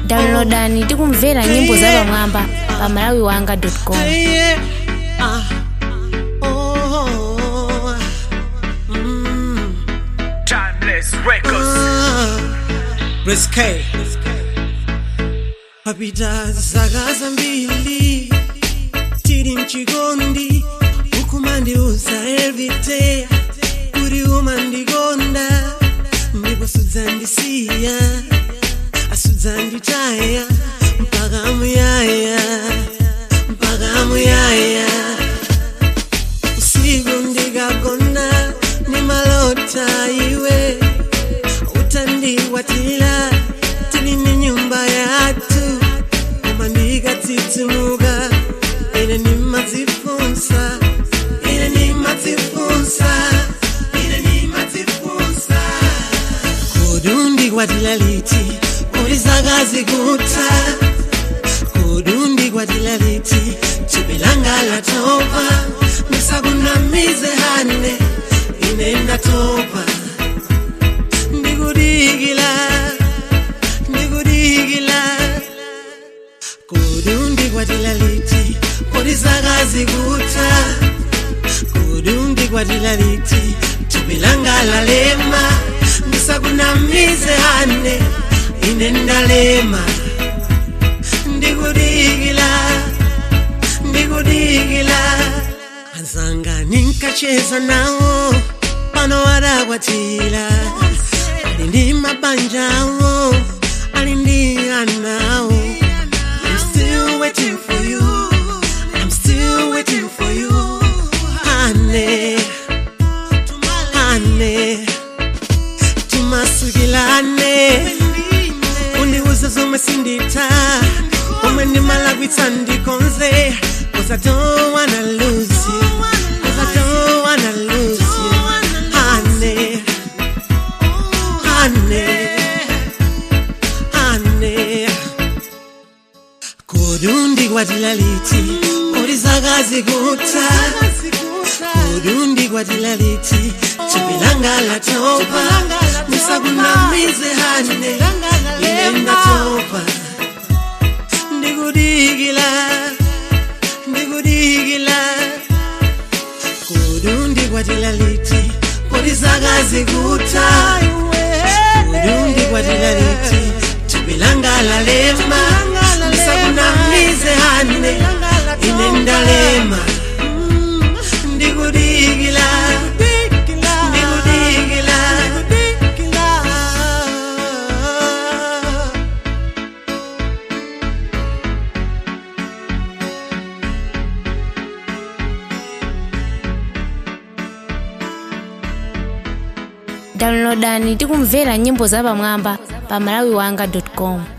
downloadani ndi kumvera nyimbo zapamwamba pa malawi wanga com Yeah. Ah. Oh. Mm. Timeless Records. Ah. Chris K. Papita zaka zambiri tiri mchikondi ukumandiuza everyday kuti umandikonda ndipo sudzandisiya asudzanditaya mpaka muyaya mpaka muyaya usiku ndikagona nimalota iwe utandikwatira tili ni nyumba yathu koma ndikatsitsimuka ine nimadzifunsa ine nimadzifunsa ine nimadzifunsa kodi undikwatira liti kodi zaka zikutha kodi undikwatira liti thupi langa latopa ndisakunamize hane ine ndatopa ndikudikila ndikudikila kodi undikwatira liti kodi zaka zikutha kodi undikwatira liti thupi langa lalema ndisakunamize hane ine ndalema ndikudikila ndikudikila anzanga ninkacheza nawo pano adakwatira ali ndi mabanjawo ali ndi anawo I'm still waiting for you I'm still waiting for you Honey Honey timasukilane undiuze zomwe sinditha omwe ndimalakwitsa ndikonze cause I don't wanna lose you cause I don't wanna lose you honey honey honey kodi undikwatira liti kodi zaka zikutha kodi undikwatira liti thupi langa latopa ndisakunamize hane ine ndatopa ndikudikila ndikudikila kodi undikwatira liti kodi zaka zikutha kodi undikwatira liti thupi langa lalema ndisakunamize hane ine ndalema ndikudikila ndikudikila downloadani ndi kumvera nyimbo zapamwamba pa malawi wanga com